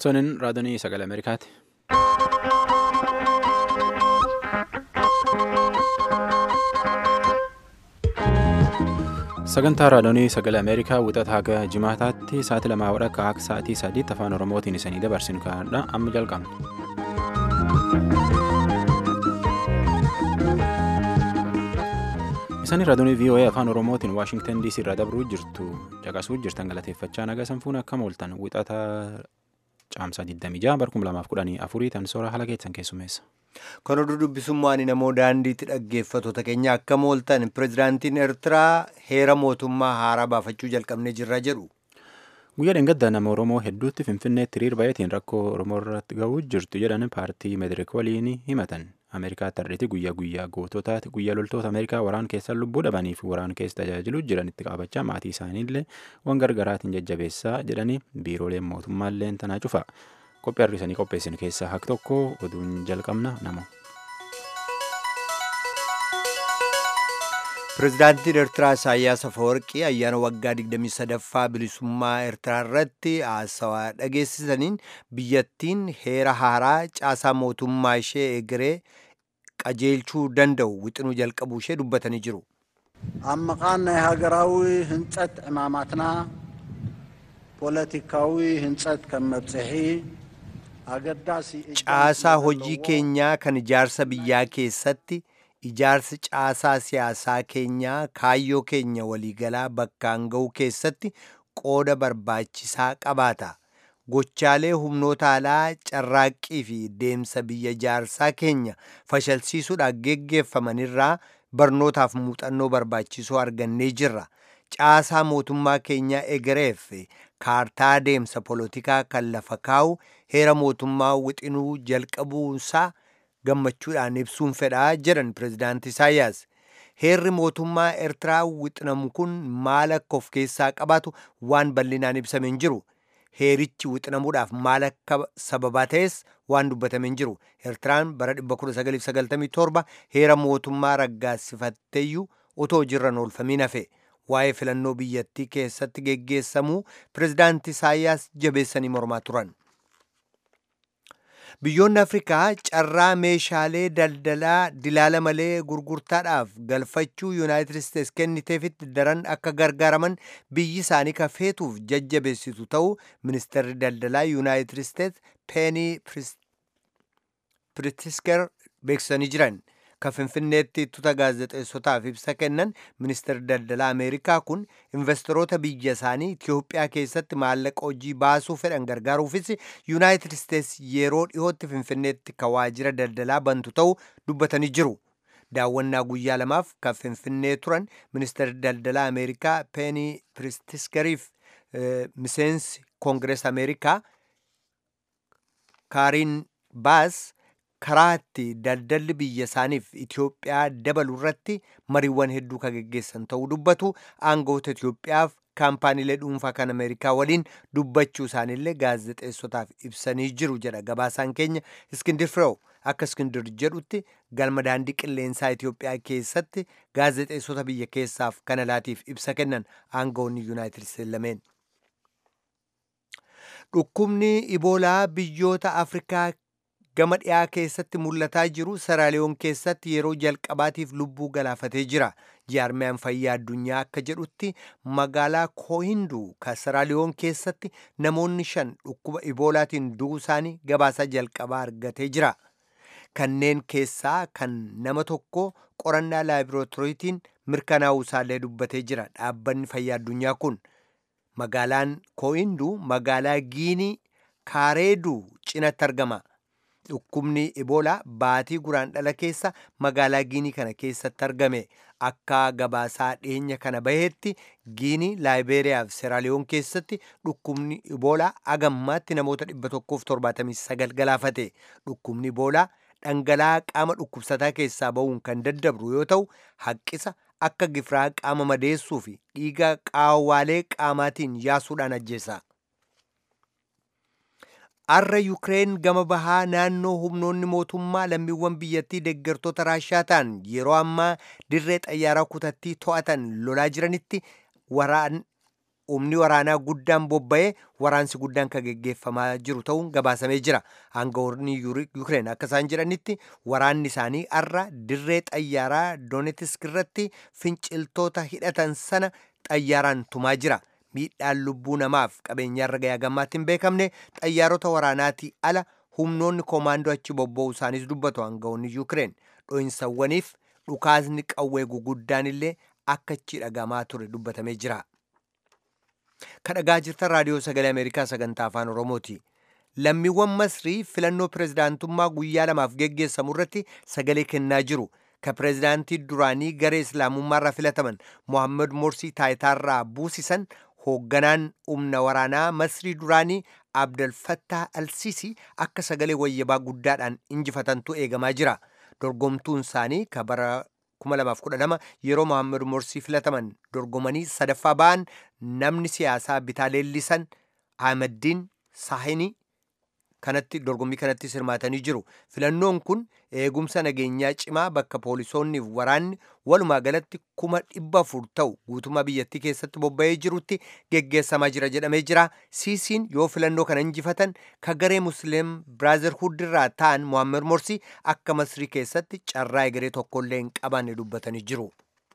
Toniin raadiyoo sagalee Ameerikaati. Sagantaa raadiyoo sagalee Ameerikaa wixata haga jimaataatti sa'aatii lamaa wadhakka akka sa'aatii sadiitti afaan Oromootiin isanii dabarsinu kanadha amma jalqabna. Isaan raadiyoo VOA afaan Oromootiin Waashingtan DC irraa dabruu jirtu caqasuu jirtan galateeffachaa naga sanfuun akkam ooltan wixata caamsaa 26 bara 2014 tan soora haala keessan keessummeessa. Kan oduu dubbisummaan namoo daandiitti dhaggeeffattoota keenya akkam ooltan pirezidaantiin Eertiraa heera mootummaa haaraa baafachuu jalqabnee jirra jedhu. Guyyaa dheengaddaa nama Oromoo hedduutti Finfinneetti hiriir baay'atiin rakkoo Oromoo irratti gahuu jirtu jedhan paartii Madirik waliin himatan. Ameerikaatti har'eetti guyyaa guyyaa goototaati guyyaa loltoota Ameerikaa waraan keessa lubbuu dhabaniif waraan keessa tajaajiluu jiran itti qabachaa maatii isaaniillee waan gargaraatiin jajjabeessaa jedhanii biirooleen mootummaallee tanaa cufa. Qophii har'isanii qopheessin keessaa hak tokko oduun jalqabna nama. Pireezidaantiin Eertiraa Isaayyaas Afawarqii ayyaana waggaa 23ffaa bilisummaa Eertiraa irratti haasawaa dhageessisaniin biyyattiin heera haaraa caasaa mootummaa ishee egeree qajeelchuu danda'u wixinuu jalqabuu ishee dubbatanii jiru. ኣብ መቓን ናይ ሃገራዊ ህንፀት ዕማማትና ፖለቲካዊ ህንፀት ከም መብፅሒ ኣገዳሲ Caasaa hojii keenyaa kan ijaarsa biyyaa keessatti ijaarsi caasaa siyaasaa keenyaa kaayyoo keenya waliigalaa bakkaan ga'uu keessatti qooda barbaachisaa qabaata. Gochaalee humnoota alaa carraaqqii fi deemsa biyya ijaarsaa keenya fashalsiisuudhaan geggeeffamanirraa barnootaaf muuxannoo barbaachisoo argannee jirra. Caasaa mootummaa keenyaa egereef kaartaa deemsa polotikaa kan lafa kaa'u heera mootummaa wixinuu jalqabuusaa gammachuudhaan ibsuun fedhaa jedhan pireezidaanti Isaayyaas. Heerri mootummaa Eertiraa wixinamu kun maal akka of keessaa qabaatu waan bal'inaan ibsamee hin jiru. Heerichi wixinamuudhaaf maal akka sababaa ta'es waan dubbatamee hin jiru. Eertiraan bara 1997 heera mootummaa raggaasifatteeyyuu otoo jirran oolfamiin hafe. Waa'ee filannoo biyyattii keessatti geggeessamuu pireezidaanti Isaayyaas jabeessanii mormaa turan. Biyyoonni Afrikaa carraa meeshaalee daldalaa dilaala malee gurgurtaadhaaf galfachuu Yuunaayitid Isteets kenniteefitti daran akka gargaaraman biyyi isaanii kafeetuuf jajjabeessitu ta'uu ministeerri daldalaa Yuunaayitid Isteets Peenii Pritisker beeksisanii jiran. Kan Finfinneetti tuuta gaazexeessotaaf ibsa kennan ministeerri daldalaa Ameerikaa kun investoroota biyya isaanii Itiyoophiyaa keessatti maallaqa hojii baasuu fedhan gargaaruufis Yuunaayitid Isteets yeroo dhiyootti Finfinneetti kan waajjira daldalaa bantu ta'uu dubbatanii jiru. Daawwannaa guyyaa lamaaf kan Finfinnee turan ministeerri daldalaa Ameerikaa Peenii Pritiskeriif miseensi Koongirees Ameerikaa Kaariin Baas. karaa itti daldalli biyya isaaniif Itiyoophiyaa dabalu irratti mariiwwan hedduu kan geggeessan ta'uu dubbatu aangoota Itiyoophiyaaf kaampaaniilee dhuunfaa kan Ameerikaa waliin dubbachuu isaaniillee gaazexeessotaaf ibsanii jiru jedha gabaasaan keenya Iskindir Fireew akka Iskindir jedhutti galma daandii qilleensaa Itiyoophiyaa keessatti gaazexeessota biyya keessaaf kan alaatiif ibsa kennan aangoonni Yuunaayitid Isteets lameen. Dhukkubni Iboolaa biyyoota Afrikaa gama dhiyaa keessatti mul'ataa jiru saraaliyoon keessatti yeroo jalqabaatiif lubbuu galaafatee jira jaarmiyaan fayyaa addunyaa akka jedhutti magaalaa koohinduu kan saraaliyoon keessatti namoonni shan dhukkuba iboolaatiin du'uu isaanii gabaasaa jalqabaa argatee jira kanneen keessaa kan nama tokko qorannaa laabirootiriitiin mirkanaa'uu isaallee dubbatee jira dhaabbanni fayyaa addunyaa kun magaalaan koohinduu magaalaa giinii kaareeduu cinatti argama. Dhukkubni Iboolaa baatii guraandhala keessa magaalaa Giinii kana keessatti argame. Akka gabaasaa dhiyeenya kana baheetti Giinii, Laayibeeriyaa fi Seeraaliyoon keessatti dhukkubni Iboolaa agammaatti namoota 179 galaafate. Dhukkubni Iboolaa dhangala'aa qaama dhukkubsataa keessaa ba'uun kan daddabru yoo ta'u, haqqisa akka gifiraa qaama madeessuu fi dhiiga qaawwaalee qaamaatiin yaasuudhaan ajjeesa. Har'a Yukireen gama bahaa naannoo humnoonni mootummaa lammiiwwan biyyattii deeggartoota Raashaa ta'an yeroo ammaa dirree xayyaaraa kutattii to'atan lolaa jiranitti waraan humni waraanaa guddaan bobba'ee waraansi guddaan kan geggeeffamaa jiru ta'uun gabaasamee jira aangawoonni yukireen akka isaan jedhanitti waraanni isaanii har'a dirree xayyaaraa doonetisk irratti finciltoota hidhatan sana xayyaaraan tumaa jira miidhaan lubbuu namaaf qabeenyaarra gayaa gammaatti hin beekamne xayyaarota waraanaatii ala humnoonni koomaandoo achi bobba'uu isaaniis dubbatu aangawoonni yukireen dho'insawwaniif dhukaasni qawwee guguddaan illee akka achi dhagamaa ture dubbatamee jira. kadhagaa jirtan raadiyoo sagalee ameerikaa sagantaa afaan oromooti lammiiwwan masrii filannoo pirezidaantummaa guyyaa lamaaf geggeessamu irratti sagalee kennaa jiru ka pirezidaantii duraanii garee islaamummaarraa filataman mohammad morsii taayitaarraa buusisan hoogganaan humna waraanaa masrii duraanii abdalfattah alsiisii akka sagalee wayyabaa guddaadhaan injifatantu eegamaa jira dorgomtuun isaanii ka bara 2012 yeroo mohammad morsii filataman dorgomanii sadaffaa ba'an namni siyaasaa bitaa leellisan ahmaddiin saahini kanatti dorgommii kanatti hirmaatanii jiru filannoon kun eegumsa nageenyaa cimaa bakka poolisoonniif waraanni walumaa galatti kuma dhibba afur ta'u guutummaa biyyattii keessatti bobba'ee jirutti geggeessamaa jira jedhamee jira siisiin yoo filannoo kana injifatan ka garee musliim biraazerhuud irraa ta'an mohaammed morsii akka masrii keessatti carraa egeree tokkollee hin qabaanne dubbatanii jiru.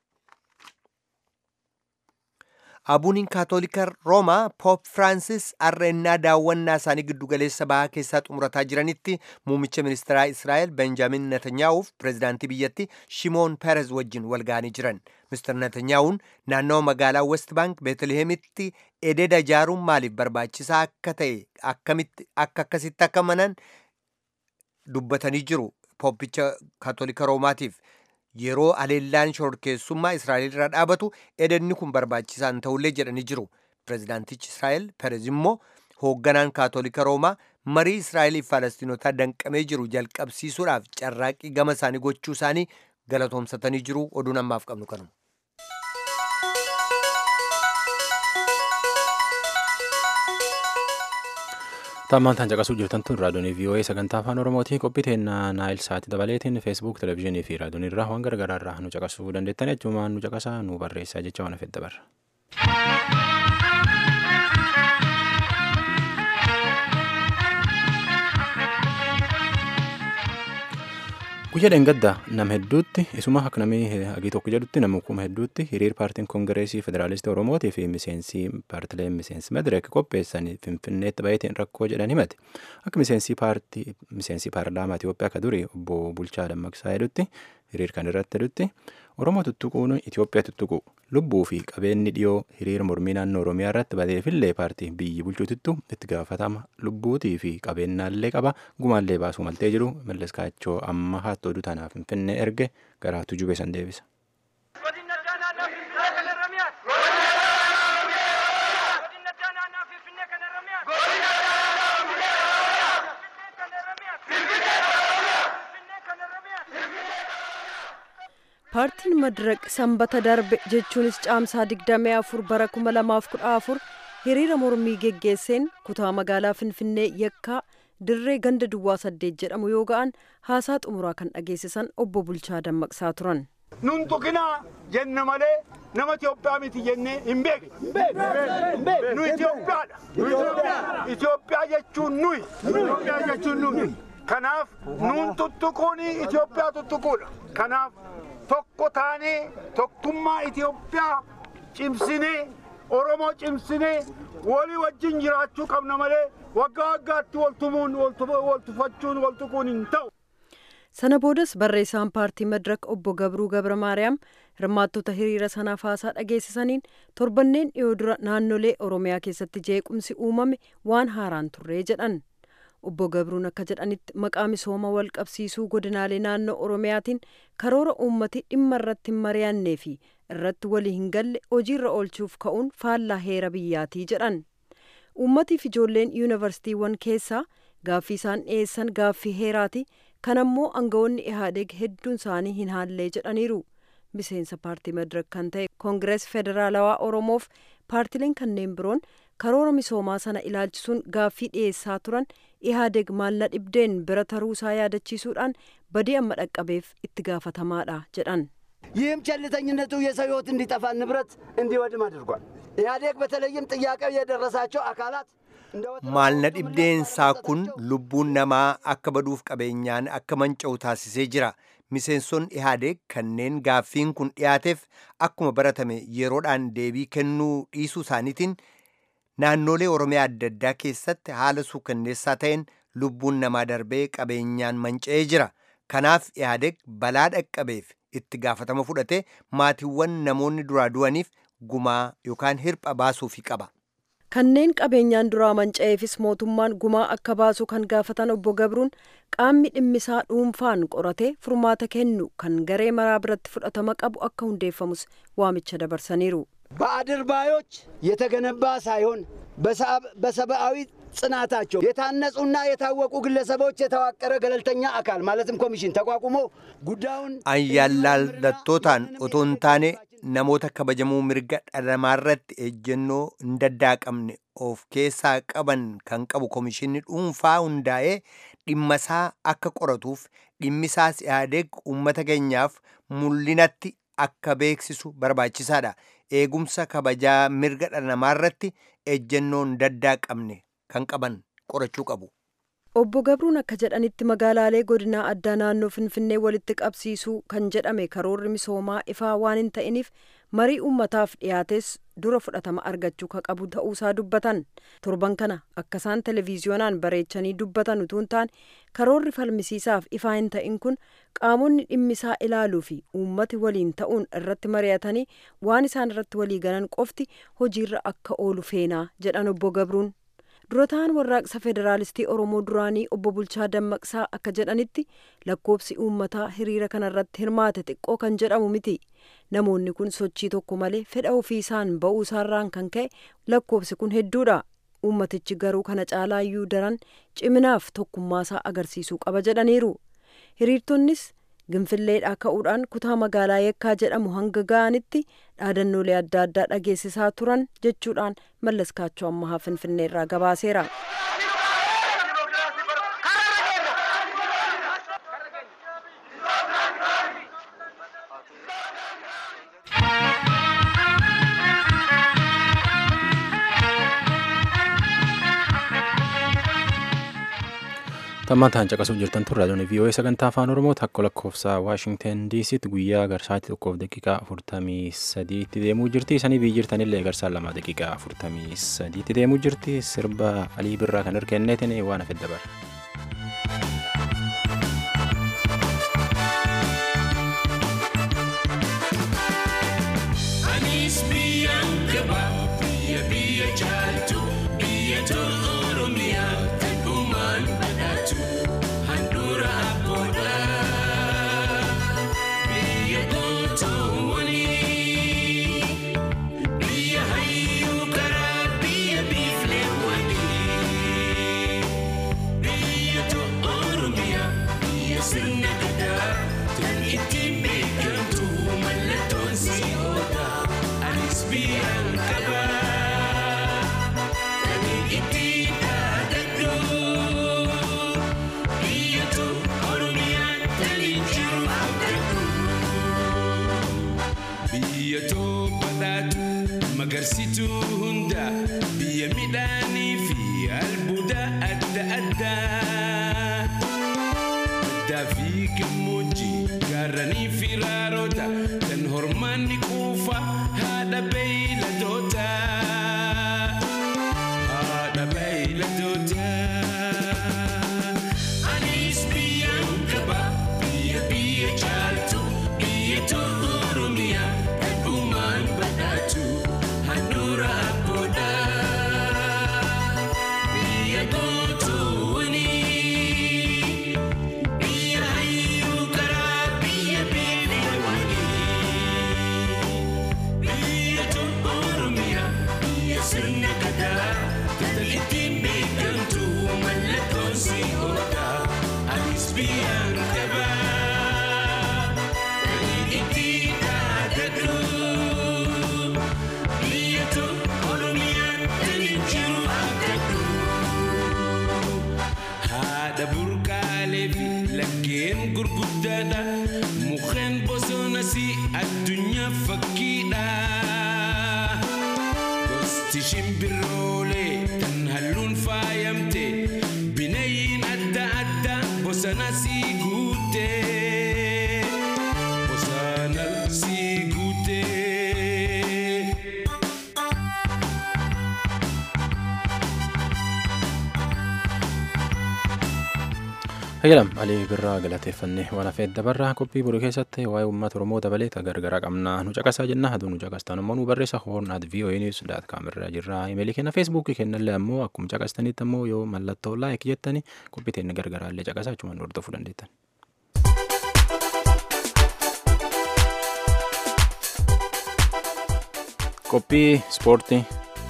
abuuniin kaatolika roomaa poop firaansis arreennaa daawwannaa isaanii giddugaleessa bahaa keessaa xumurataa jiranitti muumicha ministeeraa israa'el benjaamin netanyaa'uuf pireezidaantii biyyatti shimoon peerez wajjin wal ga'anii jiran mister netanyaa'uun naannawa magaalaa west baank beetlihemitti ededa ijaaruun maaliif barbaachisaa akka ta'e akkamitti akka akkasitti akka manan dubbatanii jiru pooppicha kaatolika roomaatiif yeroo aleellaan shororkeessummaa israa'el irra dhaabatu edenni kun barbaachisaan ta'ullee jedhanii jiru pireezidaantichi israa'el perez immoo hoogganaan kaatolika roomaa marii israa'eliif faalastiinotaa danqamee jiru jalqabsiisuudhaaf carraaqqii gama isaanii gochuu isaanii galatoomsatanii jiru oduun ammaaf qabnu kanuma. Tammaan tan caqasuu jirtan tun raadiyoonii VOA sagantaa afaan Oromooti qophii teennaa naayil saati dabaleetiin feesbuuk televezyiinii fi raadiyoonii irraa waan gargaraa irraa nu caqasuu dandeettan jechuun nu caqasaa nu barreessaa jecha waan fedha barra. guyyaa dheengaddaa nama hedduutti isuma akka namni hagii tokko jedhutti nama kuma hedduutti hiriir paartiin koongireesii federaalistii oromootii fi miseensi paartileen miseensi madireek qopheessan finfinneetti baay'ateen rakkoo jedhan himate akka miseensi paartii miseensi paarlaamaa Itoophiyaa akka durii obbo Bulchaa Dammaqsaa jedhutti hiriir kan irratti jedhutti Oromoo tuttuquun Itoophiyaa tuttuqu lubbuu fi qabeenyi dhiyoo hiriira mormii naannoo Oromiyaa irratti bateefillee paartii biyyi bulchuutittu itti gaafatama lubbuutii fi qabeenyaallee qaba gumaallee baasuu maltee jiru mallas kaachoo amma haattuu oduu tanaaf finfinnee erge gara tujubee san deebisa. paartiin madiraq sanbata darbe jechuunis caamsaa 24 bara 2014 hiriira mormii geggeesseen kutaa magaalaa finfinnee yakkaa dirree ganda duwwaa saddeet jedhamu yoo ga'an haasaa xumuraa kan dhageessisan obbo Bulchaa Dammaqsaa turan. nun tuqinaa jenne malee nama Itoophiyaa miti jennee hin beekne. Nu Itoophiyaadha. Itoophiyaa jechuun nuyi. Itoophiyaa jechuun nuyi. Kanaaf nuun tuttuquun Itoophiyaa tuttuquudha. Kanaaf tokko taanee tokkummaa Itoophiyaa cimsinee Oromoo cimsinee walii wajjin jiraachuu qabna malee waggaa waggaatti waltumuun waltufachuun waltuquun hin ta'u. sana boodas barreessaan paartii madirak obbo gabruu gabra maariyaam hirmaattota hiriira sanaaf haasaa dhageessisaniin torbanneen dhiyoo dura naannolee oromiyaa keessatti jeequmsi uumame waan haaraan turree jedhan obbo gabruun akka jedhanitti maqaa misooma wal qabsiisuu godinaalee naannoo oromiyaatiin karoora uummati dhimma irratti hin mari'annee fi irratti walii hin galle hojiirra oolchuuf ka'uun faallaa heera biyyaatii jedhan uummatiif ijoolleen yuunivarsiitiiwwan keessaa gaaffii isaan dhiyeessan gaaffii heeraati kan ammoo aangawoonni ihaadeeg hedduun isaanii hin haallee jedhaniiru miseensa paartii madirak kan ta'e koongirees federaalawaa oromoof paartileen kanneen biroon karoora misoomaa sana ilaalchisuun gaaffii dhiyeessaa turan ihaadeeg maalla dhibdeen bira taruusaa yaadachiisuudhaan badii amma dhaqqabeef itti gaafatamaadha jedhan ይህም ቸልተኝነቱ የሰው ሕይወት እንዲጠፋ ንብረት እንዲወድም አድርጓል። ኢህአዴግ በተለይም ጥያቄው የደረሳቸው አካላት maalna dhibdeensaa kun lubbuun namaa akka baduuf qabeenyaan akka manca'u taasisee jira miseensonni ihaadeeg kanneen gaaffiin kun dhiyaateef akkuma baratame yeroodhaan deebii kennuu dhiisuu isaaniitiin naannolee oromiyaa adda addaa keessatti haala suukanneessaa ta'een lubbuun namaa darbee qabeenyaan manca'ee jira kanaaf ihaadeeg balaa dhaqqabeef itti gaafatama fudhate maatiiwwan namoonni duraa du'aniif gumaa yookaan hirpha baasuufi qaba. kanneen qabeenyaan duraa manca'eefis mootummaan gumaa akka baasu kan gaafatan obbo Gabruun qaamni dhimmisaa dhuunfaan qoratee furmaata kennu kan garee maraa biratti fudhatama qabu akka hundeeffamus waamicha dabarsaniiru. በአድርባዮች የተገነባ ሳይሆን በሰብአዊ ጽናታቸው የታነጹና የታወቁ ግለሰቦች የተዋቀረ ገለልተኛ አካል ማለትም ኮሚሽን ተቋቁሞ ጉዳዩን ayyaalaallatootaan otoo hin taane namoota kabajamuu mirga dhalamaarratti ejjennoo hin daddaaqamne of keessaa qaban kan qabu komishinni dhuunfaa hundaa'ee dhimmasaa akka qoratuuf dhimmisaas ihaadeeg uummata keenyaaf mul'inatti akka beeksisu barbaachisaadha eegumsa kabajaa mirga dhalamaarratti ejjennoo hin daddaaqamne kan qaban qorachuu qabu. Obbo Gabruun akka jedhanitti magaalaalee godinaa addaa naannoo Finfinnee walitti qabsiisuu kan jedhame karoorri misoomaa ifaa waan hin ta'iniif marii uummataaf dhiyaates dura fudhatama argachuu ka qabu ta'uusaa dubbatan. Torban kana akka isaan televiziyoonaan bareechanii dubbatan utuu hin taane karoorri falmisiisaaf ifaa hin ta'in kun qaamonni dhimmisaa ilaaluu fi uummati waliin ta'uun irratti mari'atanii waan isaan irratti walii galan qofti hojiirra akka oolu feenaa jedhan obbo Gabruun. durataan warraaqsa federaalistii oromoo duraanii obbo bulchaa dammaqsaa akka jedhanitti lakkoobsi uummataa hiriira kanarratti hirmaate xiqqoo kan jedhamu miti namoonni kun sochii tokko malee fedha ofii isaan ba'uu isaarraan kan ka'e lakkoobsi kun hedduudha uummatichi garuu kana caalaayyuu daran ciminaaf tokkummaasaa agarsiisuu qaba jedhaniiru hiriirtonnis ginfilleedhaa ka'uudhaan kutaa magaalaa yeekkaa jedhamu hanga ga'anitti dhaadannoolee adda addaa dhageessisaa turan jechuudhaan mallas kaachoo ammahaa finfinneerraa gabaaseera. Tammataan caqasuu jirtan tun raadiyoon VOA sagantaa afaan Oromoo takka lakkoofsa Waashingten DCtti guyyaa garsaatti tokkoof daqiiqaa afurtamii sadiitti deemuu jirti. Isanii biyyi jirtanillee garsaan lama daqiiqaa afurtamii sadiitti deemuu jirti. Sirba Alii Birraa kan hirkenneetiin waan hafe dabara. Anis biyyaan gaba biyya biyya jaaltu biyya tolu Oromiyaa kan uumaan badhaatu handhuura abboodha. Biyya gootoowwanii biyya hayyuu karaa biyya biifleewwanii biyya tolu Oromiyaa biyya sirna gadaa kan ittiin beekamtu mallattoon si'oodha. Anis biyyaan qaba kan ittiin dhaadadhu biyya tolu Oromiyaan taliin jiru abdadhu. Biyya too badhaatu magarsituu hunda biyya midhaanii fi albuuda adda addaa. Baddaa fi gammoojjii gaarranii fi raaroota kan hormaanni quufa haadha beeyladoota. Haadha beeyladoota. Anis biyyaan qaba biyya biyya jaaltu biyya tolu Oromiyaa kan uumaan badhaatu handhuura abboodha. Biyya gootoowwanii biyya hayyuu karaa biyya beelawanii biyya tolu Oromiyaa biyya sirna gadaa kan ittiin beekamtu mallattoon si'oodha. Anis biyyaan qaba kan ittiin dhaadadhu biyya tolu Oromiyaan kan jiru abdadhu. haadha burqaalee fi laggeen gurguddaadha mukkeen bosonas addunyaa fakkiidha gosti shimbiroolee tan halluun faayamte bineeyyiin adda adda bosona sii guute bosona sii guute. Hayyalam Alii Birraa galateeffannee waan hafeef dabarraa qophii boru keessatti waa'ee uummata Oromoo dabalee gargaraa qabna nu caqasaa jenna aduu nu caqastan immoo nu barreessa hoorn at voa news daat kaamirraa jirra imeelii kenna feesbuukii kennallee ammoo akkuma caqastanitti ammoo yoo mallattoo laayik jettani qophii teenya gargaraallee caqasaa achumaan hordofuu dandeettan. Qophii ispoortii.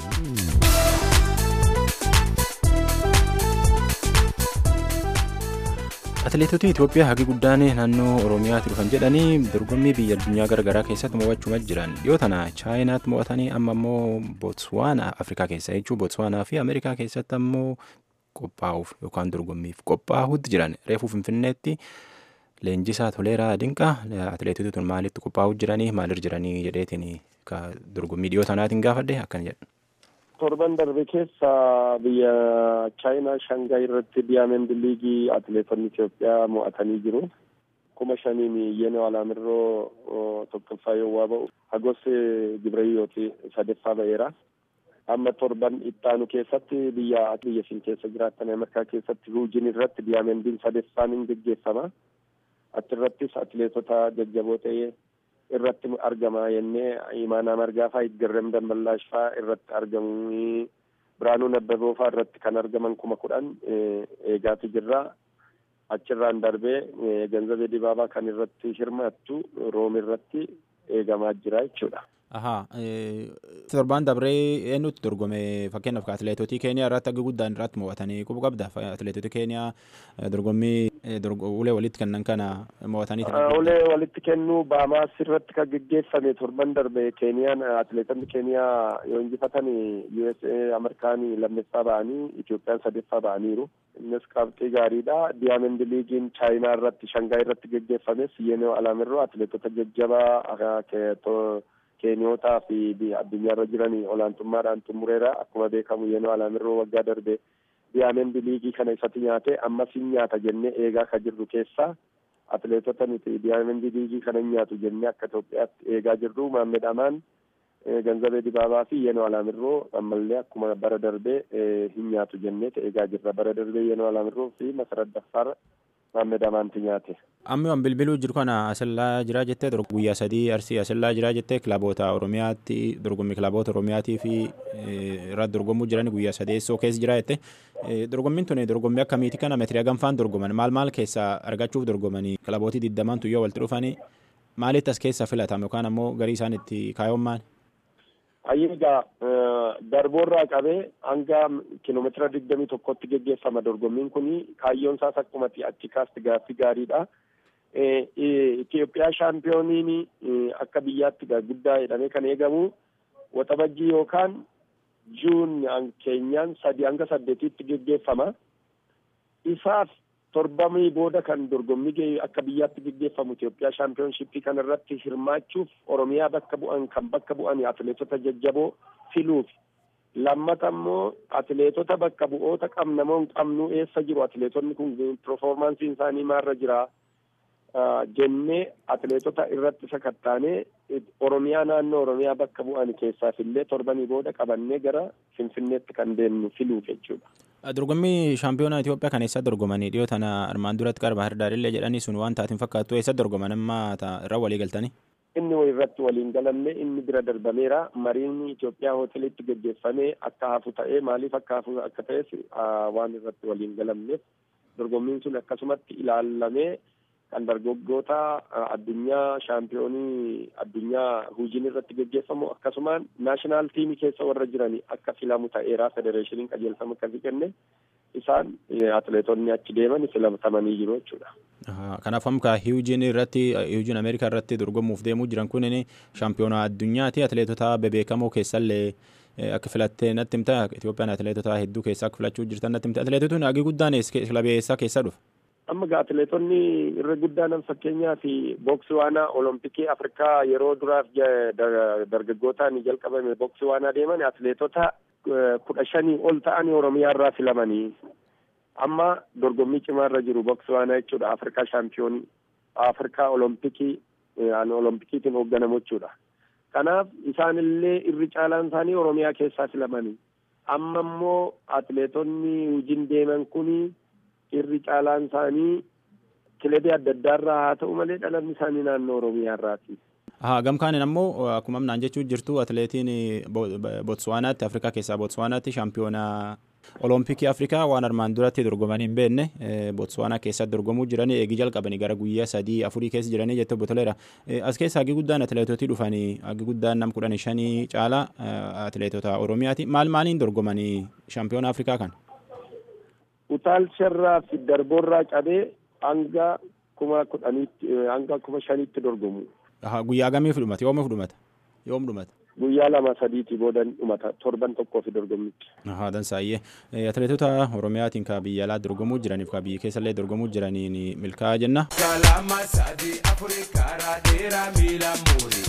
Atileetota Itoophiyaa hagi guddaan naannoo Oromiyaatti dhufan jedhanii dorgommii biyya addunyaa garaagaraa keessatti mo'achuuma jiran dhiyoo tana chaayinaatti mo'atanii amma immoo Bootswaanaa Afrikaa keessa jechuun Bootswaanaa fi Ameerikaa keessatti ammoo qophaa'uuf yookaan dorgommiif qophaa'uutti jiran reefuu Finfinneetti leenjisaa Toleeraa Dinqaa atileetota tun maalitti qophaa'uu jiranii maalirra jiranii jedheetiin dorgommii dhiyoo tanaatiin gaafadhe akkana jedha. torban darbe keessa biyya chaayinaa shangaay irratti diyaamend liigii atileetonni Itoophiyaa mo'atanii jiru. kuma shaniin yenoo alaamirroo tokkoffaa yoo ba'u hagos gibrayyooti sadeeffaa ba'eera. amma torban ittaanu keessatti biyya biyya isin keessa jiraattan ameerikaa keessatti huujin irratti diyaamendiin sadeeffaan hin geggeeffama. achirrattis atileetota jajjaboo ta'ee irratti argama jennee imaanaa margaa faa itgarrem damballaash faa irratti argamu biraanuu nabbaboo faa irratti kan argaman kuma kudhan eegaatu jirra achirraan darbee ganzabee dibaabaa kan irratti hirmaattu room irratti eegamaa jira jechuudha. Ahaa torbaan dabree eenyutti dorgome fakkeenyaaf atileetotii keeniyaa irratti akka guddaan irratti mo'atanii qubu qabda atileetotii keeniyaa dorgommii ulee walitti kennan kana mo'atanii. Ulee walitti kennuu baamaas irratti kan geggeeffame torban darbe keeniyaan atileetonni keeniyaa yoo injifatan USA Ameerikaanii lammeeffaa ba'anii Itoophiyaan sadeeffaa ba'aniiru. Innis qabxii gaariidha. Diyaamend liigiin chaayinaa irratti shangaay irratti geggeeffames yenoo alaamirroo atileetota jajjabaa keeniyootaa fi addunyaarra jiran olaantummaadhaan xumureera akkuma beekamu yenoo alaamirroo waggaa darbe diyaamendi liigii kana isatti nyaate ammas hin nyaata jennee eegaa ka jirru keessa atileetota nuti diyaamendi liigii kana hin nyaatu jennee akka Itoophiyaatti eegaa jirru Maammed Amaan ganzabee dibaabaa fi yenoo alaamirroo ammallee akkuma bara darbee hin nyaatu jennee eegaa jirra bara darbee yenoo alaamirroo fi masarat daffaar Maammed Amaanti nyaate. Amma waan bilbiluu jiru kana asillaa jiraa jettee guyyaa sadii arsii asillaa jiraa jettee kilaboota Oromiyaatti dorgommii kilaboota Oromiyaatii fi irratti dorgomuu jiran guyyaa sadeessoo keessa jira jette. Dorgommiin tun dorgommii akkamiiti kana meetirii hagamfaan dorgoman maal maal keessaa argachuuf dorgomanii kilabootii digdamaan tuyyoo walitti dhufanii maalitti as keessa filatame yookaan ammoo garii isaan itti kaayoon maali? Ayyiigaa darboorraa qabee hanga kiiloomeetira digdamii tokkotti geggeeffama dorgommiin kun kaayyoon isaas akkumatti achi kaasti gaaffii gaariidha. Itoophiyaa shaampiyooniin akka biyyaatti guddaa jedhamee kan eegamu waxabajjii yookaan juun keenyaan sadi hanga saddeetitti geggeeffama. Isaaf torbamii booda kan dorgommii akka biyyaatti geggeeffamu Itoophiyaa shaampiyoonshippii kana irratti hirmaachuuf Oromiyaa bakka bu'an kan bakka bu'an atileetota jajjaboo filuuf lammata immoo atileetota bakka bu'oota qabnamoo hin qabnu eessa jiru atileetonni kun performaansiin isaanii maarra jira jennee atileetota irratti sakattaanee Oromiyaa naannoo Oromiyaa bakka bu'an keessaaf illee torbanii booda qabannee gara Finfinneetti kan deemnu filuuf jechuudha. Dorgommii shaampiyoonaa Itoophiyaa kan eessa dorgomanii dhiyoo tana armaan duratti qarba hirdaarillee jedhanii sun waan taatiin fakkaattu eessa dorgoman amma irra walii galtanii? Inni irratti waliin galamne inni bira darbameera. Mariin Itoophiyaa hoteelitti gaggeeffamee akka hafu ta'ee maaliif akka hafu akka ta'es waan irratti waliin galamneef dorgommiin sun akkasumatti ilaallamee kan dargaggoota addunyaa shaampiyoonii addunyaa huujiin irratti gaggeeffamu akkasumaan naashinaal tiimii keessa warra jiranii akka filamu ta'eera federeeshiniin qajeelfama akkasii kenne isaan atileetonni achi deeman filatamanii jiru jechuudha. Kanaaf amma hiwujiin irratti hiwujiin Ameerikaa irratti dorgomuuf deemuu jiran kun shaampiyoonaa addunyaati atileetota bebeekamoo keessallee akka filattee natti himta Itoophiyaan atileetota hedduu keessaa akka filachuu jirtan natti himta atileetotni hagi guddaan kilabee eessaa keessa dhufa? amma gaa atileetonni irra guddaanan fakkeenyaaf booksiwaanaa olompikii afrikaa yeroo duraaf dargaggootaan jalqabame booksiwaanaa deeman atileetota kudha shanii ol ta'anii oromiyaa irraa filamanii amma dorgommii cimaa irra jiru booksiwaanaa jechuudha afrikaa shaampiyoonii afrikaa olompikii olompikiitiin hoogganamu jechuudha kanaaf isaanillee irri caalaan isaanii oromiyaa keessaa filamanii amma immoo atileetonni hojiin deeman kuni irri caalaan isaanii kilebii adda addaa irraa haa ta'u malee dhalanni isaanii naannoo oromiyaa irraati. Haa gamkaanin ammoo akkuma amnaan jechuu jirtu atileetiin Botswaanaatti Afrikaa keessaa Botswaanaatti shaampiyoonaa Olompikii Afrikaa waan armaan duratti dorgomanii hin beekne Botswaanaa keessatti dorgomuu jiranii eegii jalqabanii gara guyyaa sadii afurii keessa jiranii jettee botoleera. As keessa hagi guddaan atileetotii dhufanii hagi guddaan nam kudhan shanii caalaa atileetota Oromiyaati. Maal maaliin dorgomanii shaampiyoona Afrikaa kan? Utaalcharraa fi darboorraa cabee hanga kuma kudhaniitti hanga kuma shaniitti dorgomu. Guyyaa gamiif dhumata? Yoomiif dhumata? Yoom dhumata? Guyyaa lama sadiitii boodan dhumata torban tokkoo fi dorgommitti. Haa dansaayyee atileetota Oromiyaatiin ka biyya alaa dorgomuu jiraniif ka biyya keessallee dorgomuu jiraniin milkaa'aa jenna. Kalama sadii afurii karaa dheeraa miila muurii.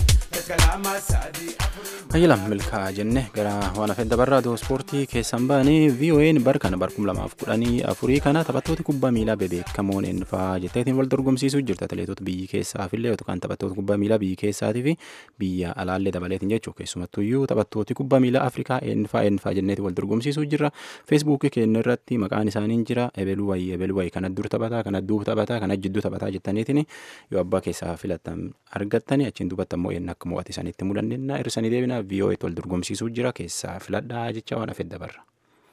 Ayyalam milkaa'aa jenne gara waan hafeen dabarraa doo ispoortii keessan baanii VOA'n bar kana bar kum lamaaf kudhanii afurii kana taphattoota kubbaa miilaa bebeekamoon eenyufaa jetteetiin wal dorgomsiisuu jirti atileetota biyyi keessaafillee yookaan taphattoota kubbaa miilaa biyyi keessaatii fi biyya alaallee dabaleetiin jechuudha keessumattuyyuu taphattooti kubbaa miilaa Afrikaa eenyufaa eenyufaa jenneeti wal dorgomsiisuu jirra feesbuukii keenya irratti maqaan isaaniin jira ebeluu wayii ebeluu wayii kana dur taphataa kana duub taphataa kana jidduu taphataa jettaniitiin yoo abbaa keessaa filattan argattanii achiin duubatti ammoo eenyu akka mo'ate isaaniitti mul'annaa irsanii deebina VOA'tti wal dorgomsiisuu jira keessaa filadhaa jecha waan hafee dabarra.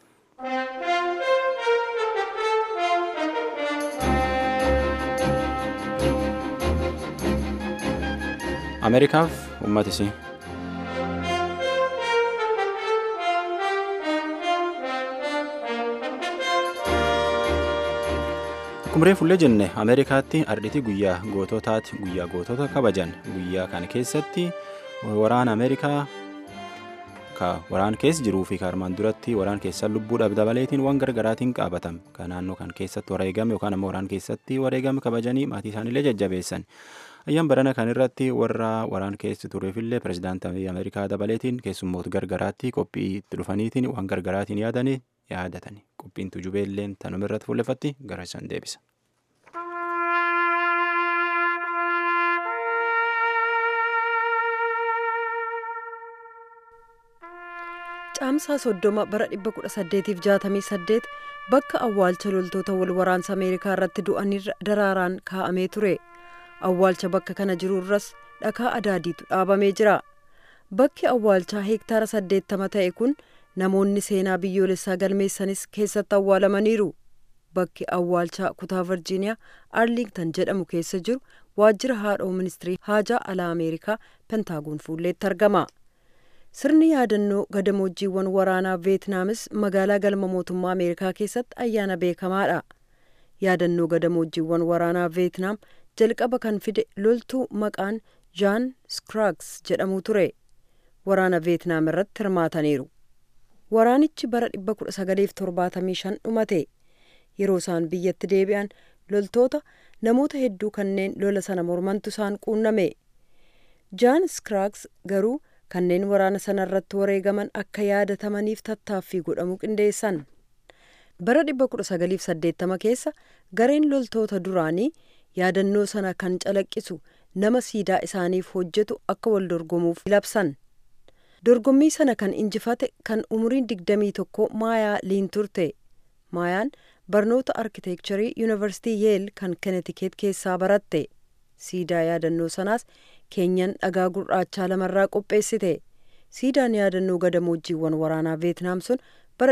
Ameerikaaf uummatisii. Kumree fullee jenne Ameerikaatti ardhiti guyyaa goototaati guyyaa gootota kabajan guyyaa kana keessatti waraana Ameerikaa ka waraan keessa jiruu fi armaan duratti waraan keessa lubbuudhaaf dabaleetiin waan gargaraatiin qaabatan ka naannoo kan keessatti wareegame yookaan ammoo waraan keessatti wareegame kabajanii maatii isaaniillee jajjabeessan. Ayyaan barana kan irratti warra waraan keessa tureefillee pirezidaantii Ameerikaa dabaleetiin keessummoota gargaraatti qophii itti dhufaniitiin waan gargaraatiin yaadanii yaadatani qophiin tujubeelleen tanuma irratti fuulleffatti gara isaan deebisa. caamsaa soddoma bara 1868 bakka awwaalcha loltoota wal waraansa ameerikaa irratti du'anirra daraaraan kaa'amee ture awwaalcha bakka kana jirurras dhakaa adaadiitu dhaabamee jira bakki awwaalchaa heektaara 80 ta'e kun namoonni seenaa biyyoolessaa galmeessanis keessatti awwaalamaniiru bakki awwaalchaa kutaa virjiiniyaa arlingtan jedhamu keessa jiru waajjira haadhoo ministirii haajaa alaa ameerikaa pentaagoon fuulleetti argama sirni yaadannoo gadamoojiiwwan waraanaa veetnaamis magaalaa galma mootummaa ameerikaa keessatti ayyaana beekamaadha yaadannoo gadamoojiiwwan waraanaa veetnaam jalqaba kan fide loltuu maqaan jaan skraags jedhamu ture waraana veetnaam irratti hirmaataniiru waraanichi bara 1975 dhumate yeroo isaan biyyatti deebi'an loltoota namoota hedduu kanneen lola sana mormantu isaan quunname jaan skraags garuu kanneen waraana sana irratti wareegaman akka yaadatamaniif tattaaffii godhamu qindeessan bara 1980 keessa gareen loltoota duraanii yaadannoo sana kan calaqqisu nama siidaa isaaniif hojjetu akka wal dorgomuuf labsan dorgommii sana kan injifate kan umriin 21 maayaa liin turte maayaan barnoota arkiteekcharii yuunivarsiitii yeel kan kenetikeet keessaa baratte siidaa yaadannoo sanaas keenyan dhagaa gurraachaa lamarraa qopheessite siidaan yaadannoo gadamoojiiwwan waraanaa veetnaam sun bara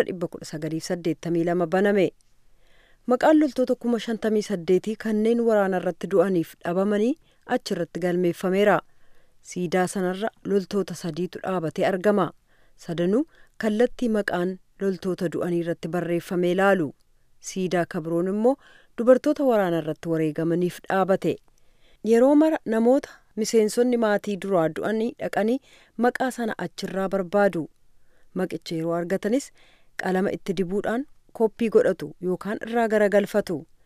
1982 baname maqaan loltoota 58 kanneen waraana irratti du'aniif dhabamanii achirratti galmeeffameera siidaa sanarra loltoota sadiitu dhaabatee argama sadanuu kallattii maqaan loltoota du'anii irratti barreeffamee ilaalu siidaa kabroon immoo dubartoota waraana irratti wareegamaniif dhaabate yeroo mara namoota miseensonni maatii duraa du'anii dhaqanii maqaa sana achirraa barbaadu maqicha yeroo argatanis qalama itti dibuudhaan koppii godhatu yookaan irraa garagalfatu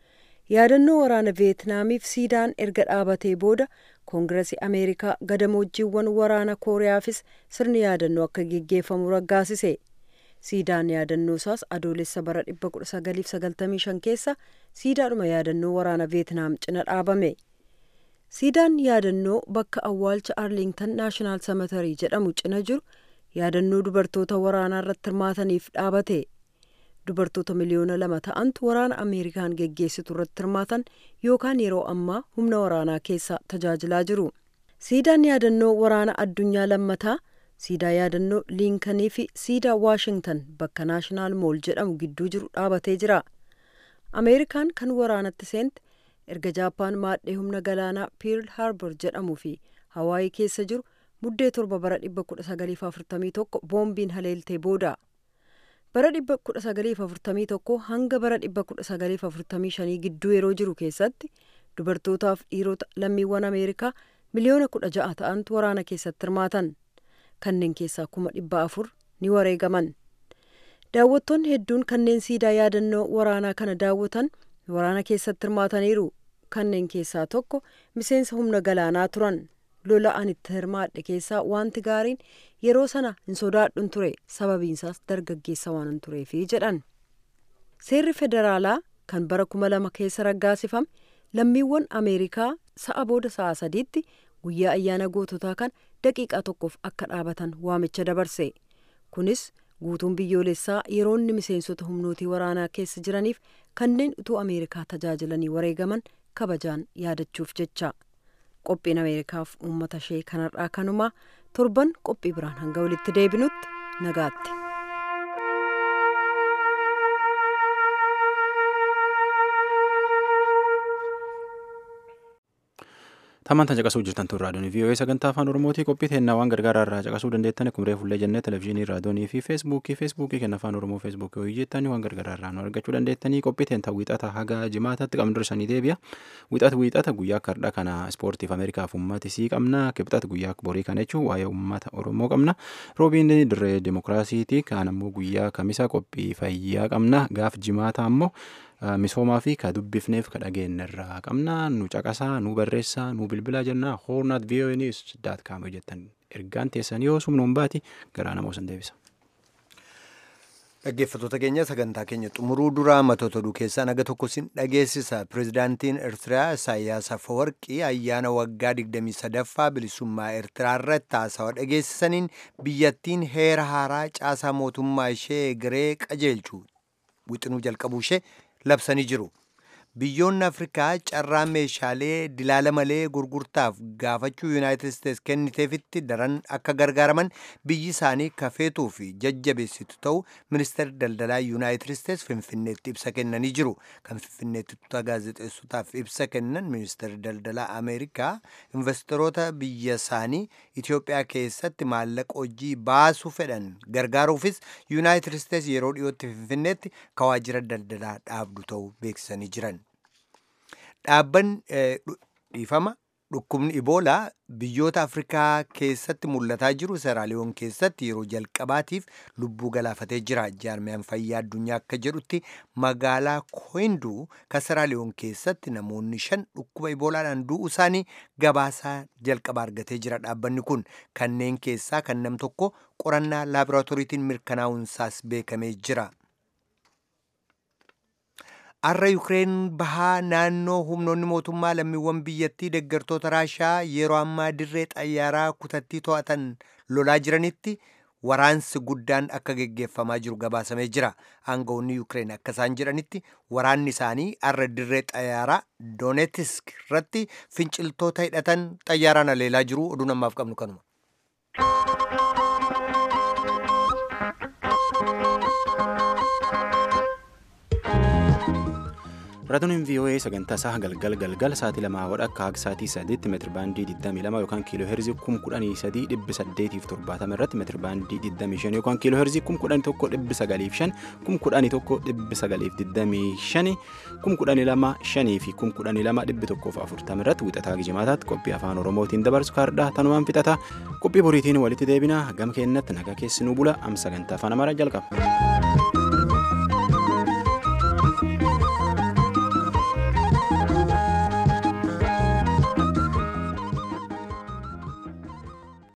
yaadannoo waraana veetnaamiif siidaan erga dhaabatee booda koongiresii ameerikaa gadamoojiiwwan waraana kooriyaafis sirni yaadannoo akka geggeeffamu raggaasise siidaan yaadannoo isaas adoolessa bara 1995 keessa siidaadhuma yaadannoo waraana veetnaam cina dhaabame siidaan yaadannoo bakka awwaalcha arlingtan naashinaal samatarii jedhamu cina jiru yaadannoo dubartoota waraanaa irratti hirmaataniif dhaabate dubartoota miliyoona lama ta'antu waraana ameerikaan geggeessitu irratti hirmaatan yookaan yeroo ammaa humna waraanaa keessa tajaajilaa jiru siidaan yaadannoo waraana addunyaa lammataa siidaa yaadannoo liinkanii fi siidaa waashingtan bakka naashinaal mool jedhamu gidduu jiru dhaabatee jira ameerikaan kan waraanatti seente erga jaappaan maadhee humna galaanaa piirl haarbor jedhamuu fi hawaayii keessa jiru muddee torba bara 1941 boombiin haleeltee booda bara 1941 hanga bara 1945 gidduu yeroo jiru keessatti dubartootaaf dhiirota lammiiwwan ameerikaa miliyoona 16 ta'antu waraana keessatti hirmaatan kanneen keessaa kuma dhibba afur ni wareegaman daawwattoonni hedduun kanneen siidaa yaadannoo waraanaa kana daawwatan waraana keessatti hirmaataniiru kanneen keessaa tokko miseensa humna galaanaa turan lola ani itti hirmaadhe keessaa wanti gaariin yeroo sana hin sodaadhun ture sababiinsaas dargaggeessa waan tureefi jedhan seerri federaalaa kan bara kuma lama keessa raggaasifame lammiiwwan ameerikaa sa'a booda sa'a sadiitti guyyaa ayyaana goototaa kan daqiiqaa tokkoof akka dhaabatan waamicha dabarse kunis guutuun biyyoolessaa yeroonni miseensota humnootii waraanaa keessa jiraniif kanneen utuu ameerikaa tajaajilanii wareegaman kabajaan yaadachuuf jecha qophiin ameerikaaf uummata ishee kanarraa kanumaa torban qophii biraan hanga walitti deebinutti nagaatti. Tamantan caqasuu jirtan tun raadiyoon VOA sagantaa afaan Oromootii qophii teennaa waan gargaaraa irraa caqasuu dandeettan akkuma reefullee jennee televezyiinii raadiyoonii fi feesbuukii feesbuukii kenna afaan Oromoo feesbuukii hojii jettanii waan gargaaraa irraa nu argachuu dandeettanii qophii teentaa wiixata haga jimaatatti qabnu dursanii deebi'a. Wiixata wiixata guyyaa kardha kana ispoortiif Ameerikaaf uummata isii qabna kibxata guyyaa borii kana jechuun waa'ee uummata Oromoo qabna. Roobiin dirree dimokiraasiiti kaan ammoo guyyaa kamisa qophii fayyaa qabna gaaf jimaata ammoo misoomaa fi ka dubbifneef ka dhageenye irraa qabna nu caqasaa nu barreessaa nu bilbilaa jennaa hoornaat voa news daat kaam jettan ergaan teessan yoo sumnuun baati garaa namoo san deebisa. Dhaggeeffattoota keenya sagantaa keenya xumuruu duraa matoota oduu keessaa naga tokko sin dhageessisa. Pireezidaantiin Eertiriyaa Isaayyaas Afeworqii ayyaana waggaa 23ffaa bilisummaa Eertiraa irratti haasawaa dhageessisaniin biyyattiin heera haaraa caasaa mootummaa ishee egeree qajeelchu wixinuu jalqabuu ishee labsanii jiru. Biyyoonni Afrikaa carraa meeshaalee dilaala malee gurgurtaaf gaafachuu Yuunaayitid Isteets kenniteefitti daran akka gargaaraman biyyi isaanii kafeetuu fi jajjabeessitu ta'u ministeerri daldalaa Yuunaayitid Isteets Finfinneetti ibsa kennanii jiru. Kan Finfinneetti tuuta gaazexeessotaaf ibsa kennan ministeerri daldalaa Ameerikaa investoroota biyya isaanii Itoophiyaa keessatti maallaqa hojii baasuu fedhan gargaaruufis Yuunaayitid Isteets yeroo dhiyootti Finfinneetti kawaajira daldalaa dhaabdu ta'uu beeksisanii jiran. Dhaabbanni dhiifama dhukkubni iboolaa biyyoota afrikaa keessatti mul'ataa jiru seraaliyoon keessatti yeroo jalqabaatiif lubbuu galaafatee jira jaarmiyaan fayyaa addunyaa akka jedhutti magaalaa koinduu kan seraaliyoon keessatti namoonni shan dhukkuba iboolaadhaan du'uu isaanii gabaasaa jalqaba argatee jira dhaabbanni kun kanneen keessaa kan nam tokko qorannaa laaboraatooriitiin mirkanaa'uunsaas beekamee jira. Har'a Yukireen bahaa naannoo humnoonni mootummaa lammiiwwan biyyattii deeggartoota Raashaa yeroo ammaa dirree xayyaaraa kutattii to'atan lolaa jiranitti waraansi guddaan akka geggeeffamaa jiru gabaasamee jira. Aangawoonni Yukireen akka isaan jedhanitti waraanni isaanii har'a dirree xayyaaraa Doonetisk irratti finciltoota hidhatan xayyaaraan aleelaa jiru. Oduu namaaf qabnu kanuma. Raadiyoon VOA sagantaa isaa galgal galgal sa'aatii lamaa wadha akka haga sa'aatii sadiitti meetiri baandii 22 yookaan kiiloo heerzii 113 dhibbi 870 irratti meetiri baandii 25 yookaan kiiloo heerzii 11 dhibbi 905 11 dhibbi 925 12 5 fi 12 dhibbi 140 irratti wixataa gijimaataatti qophii afaan oromootiin dabarsu kaardhaa tanumaan fixata qophii boriitiin walitti deebina gam keennatti nagaa keessinuu bula am sagantaa afaan amaaraa jalqaba.